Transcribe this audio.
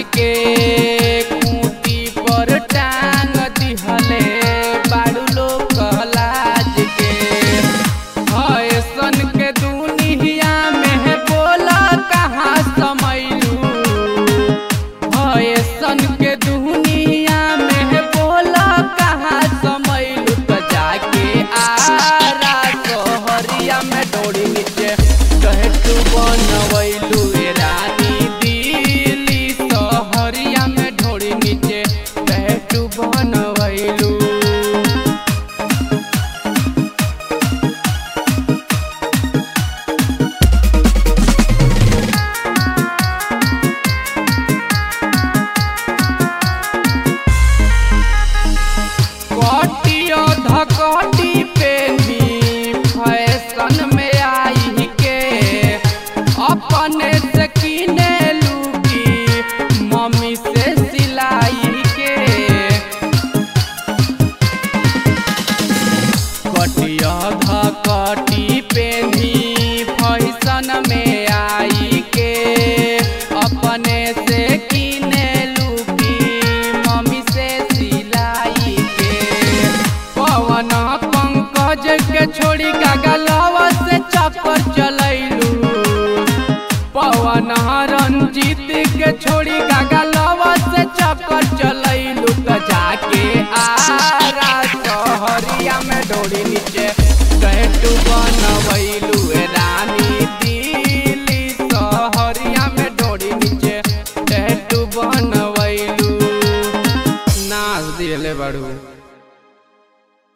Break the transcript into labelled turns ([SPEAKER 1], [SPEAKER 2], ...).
[SPEAKER 1] के खूंटी पर टांग दिहले बाड़ू लोग लाज के ऐसन के दुनिया में बोला कहाँ समैलू ऐसन के दुनिया में बोला कहाँ समैलू तो जाके आरा सोहरिया में डोरी नीचे कहे तू बनवैलू ए रानी दिल्ली सोहरिया में ढोरी नीचे कहे तू बनवैलू कटियो धकटी पेनी फैशन में आई के अपने से किने लूगी मम्मी से सिलाई के कटिया धकटी पेनी फैशन में आई के अपने से किने लूगी मम्मी से सिलाई के पवन पंकज के छोड़ी गलवा से चक्कर चलैलू पवन रंजीत के छोड़ी गलवा से चक्कर चलैलू तो जाके आरा सहरिया में डोरी नीचे कहटू बनवैलू ए रानी दिल्ली सहरिया में डोरी नीचे कहटू बनवैलू नाच दिले बड़ू